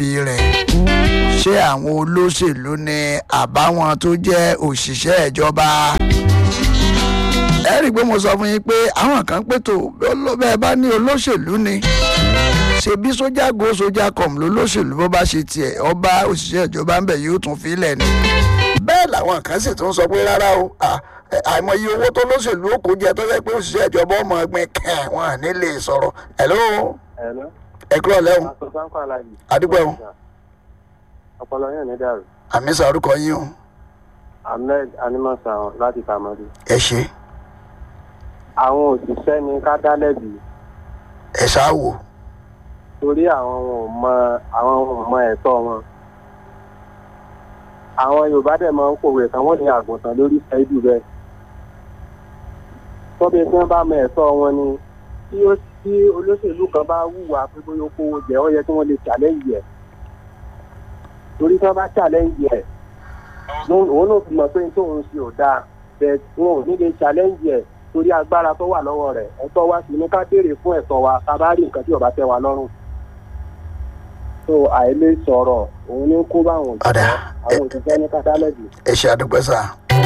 rẹ̀ ṣé àwọn olóṣèlú ni àbáwọn tó jẹ́ òṣìṣẹ́ ìjọba ẹ rí i pé mo sọ fún yín pé àwọn kan pètò bẹ́ẹ̀ bá ní olóṣèlú ni ṣebí sójà go sójà com lólóṣèlú bó bá ṣe tiẹ̀ ọba òṣìṣẹ́ ìjọba ń bẹ̀ yóò tún filẹ̀ ni bẹ́ẹ̀ làwọn kan sì tún sọ pé rárá o àìmọye owó tó lóṣèlú ó kó jẹ tó fẹ́ pé òṣìṣẹ́ ìjọba ọmọ ẹgbẹ́ kẹ́ wọn à ní lè sọ̀rọ̀ hello ẹ kúrò lẹ́hùn àdúgbò ẹ̀hún ọpọlọ yẹn ní dàrú. àmì sàrúkọ yín o ahmed animasa láti tamale. ẹ ṣe àwọn òṣìṣẹ́ ni ká dá lẹ́bi ẹ ṣáà wò torí àwọn ò mọ àwọn ò mọ ẹ̀tọ́ wọn. àwọn yorùbá dẹ̀ máa ń pòwe kan wọ́n ní àgùntàn lórí ṣẹ́ẹ́dù bẹ́ẹ̀. tọ́bi tí wọ́n bá mọ ẹ̀tọ́ wọn ni tí ó tí olóṣèlú kan bá wùwà pé bóyá ó kówó jẹ ó yẹ kí wọ́n lè challenge ẹ̀ torí tí wọ́n bá challenge ẹ̀ òun náà fi mọ̀ pé tóun ṣe ò dáa bẹ́ẹ̀ wọn ò ní lè challenge ẹ̀ torí agbára tó wà lọ́wọ́ rẹ̀ ẹ̀tọ́ wa sì ní ká béèrè fún ẹ̀tọ́ wa ká bá rí nǹkan tí ò bá tẹ́ wa lọ́rùn. so àìlè sọ̀rọ̀ òun ní kó bá àwọn òṣìṣẹ́ àwọn òṣìṣẹ́ ní kátálẹ́jì. ẹ ṣe àdúpẹ́ sà.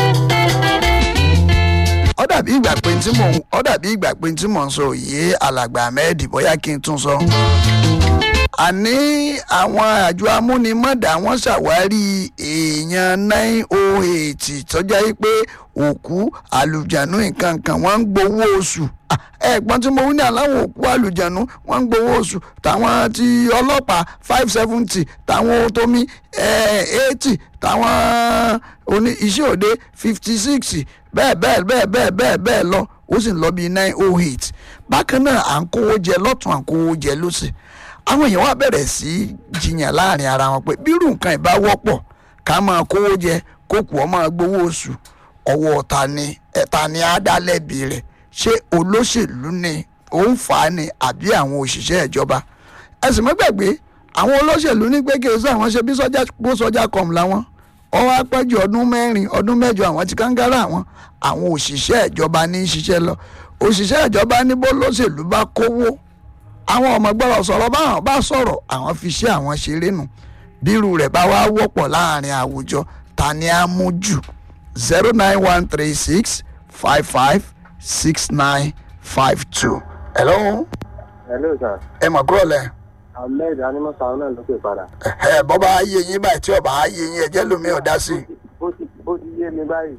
ó dàbí ìgbà pé tí mò ń ó dàbí ìgbà pé tí mò ń sọ òye alàgbà ahmed bóyá kí n tún sọ. àní àwọn àjọ amúnimọ̀dà wọ́n ṣàwárí èèyàn nine oh eight tọ́jà yìí pé òkú àlùjánu nǹkan kan wọ́n ń gbowó oṣù ẹ̀gbọ́n tí mo wí ní aláwọ̀ òkú àlùjánu wọ́n ń gbowó oṣù táwọn ti ọlọ́pàá five seventy táwọn tómi eighty táwọn oní iṣẹ́ òde fifty six bẹ́ẹ̀ bẹ́ẹ̀ bẹ́ẹ̀ bẹ́ẹ̀ bẹ́ẹ̀ bẹ́ẹ̀ lọ ó sì ń lọ bíi nine oh eight bákan náà à ń kówó jẹ lọ́tún à ń kówó jẹ lọ́sì àwọn èèyàn wá bẹ̀rẹ̀ sí í jiyàn láàrin ara wọn pé bírù nǹkan ìbá wọ́pọ̀ ká máa kówó jẹ kókù ọ máa gbowó oṣù ọwọ́ ta ni ẹ̀ta ni á dá lẹ́bi rẹ̀ ṣé olóṣèlú ni ó ń fà á ni àbí àwọn òṣìṣẹ́ ìjọba ẹ̀sìn mọ́gbàgbé àwọn olóṣèlú ní pé kéésì àwọn ṣe bí sọ́jà bó sọ́jà kọ̀ọ̀mù làwọn ọwọ́ apẹ́jù ọdún mẹ́rin ọdún mẹ́jọ àwọn ti kángára àwọn àwọn òṣìṣẹ́ ìjọba ní í ṣiṣẹ́ lọ òṣìṣẹ́ ìjọba ní bó lóṣèlú bá kówó àwọn ọmọ gbọ́dọ̀ sọ̀rọ̀ báwọn bá sọ̀rọ̀ àwọn fi ṣe àwọn ṣeré nù bírú rẹ̀ bá wá wọ́pọ̀ láàrin àwùjọ ta ni á mú jù zero nine one three six five five six nine five two. hello. hello sir ẹ mọ̀ kúrò lẹ̀. ahmed animasa náà ló pè padà. ẹ bọ́ bá yé yín báyìí tí ọba á yé yín ẹjẹ́ lómi ò dá sí i. ó ti ó ti yé mi báyìí.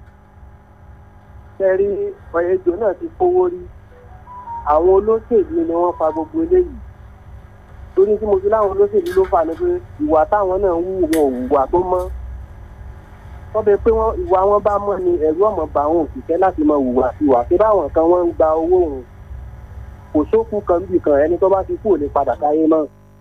sẹ́rí ọ̀yẹ́jọ náà ti kówó rí àwọn olóṣèlú ni wọ́n fa gbogbo eléyìí torí tí mo fi láwọn olóṣèlú ló fà ní pé ìwà táwọn náà ń wù wọn ò wùwà tó mọ́ wọ́n bẹ pé wọ́n ìwà wọn bá mọ́ ni ẹ̀rú ọ̀mọ̀ bá àwọn òṣìṣẹ́ láti mọ hùwà sí wà pé báwọn kan wọ́n ń gba owó òun kò sókun kan bì kan ẹni tó bá ti kú ò lè padà káyé náà.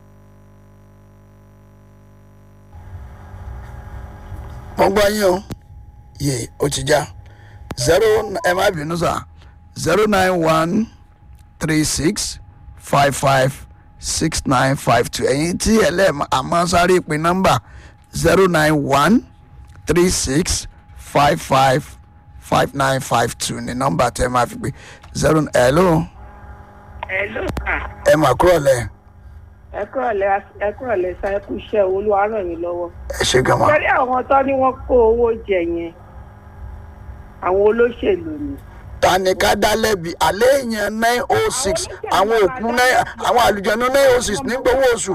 mo gbọ́ yín o yé o ti já zero ẹ má bínú sá zero nine one three six five five six nine five two ẹ̀yin tí ẹ lẹ́ẹ̀ àmọ́ sáré pin nọ́mbà zero nine one three six five five five nine five two ní nọ́mbà tẹ́ máa fi pé zero hello Hello, sir. ẹ mà kúrò lẹ̀ ẹ kúrọ̀lẹ́ ẹ kúrọ̀lẹ́ sá ẹ kú iṣẹ́ olúwa ràn yín lọ́wọ́. ẹ ṣe gan ma sẹ́rí àwọn tó ní wọ́n kó owó jẹ yẹn àwọn olóṣèlú ni. ta ni ká dá lẹ́bi alẹ́ èèyàn nine oh six àwọn òkú nine àwọn àlùjọ́nù nine oh six ní gbowó oṣù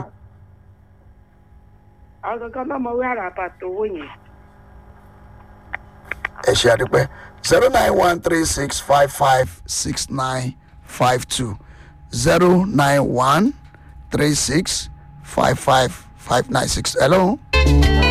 àwọn kankan náà mọ wí àràbà tó owó yẹn. ẹ ṣe àdúpẹ́ zero nine one three six five five six nine five two zero nine one three six five five five nine six hello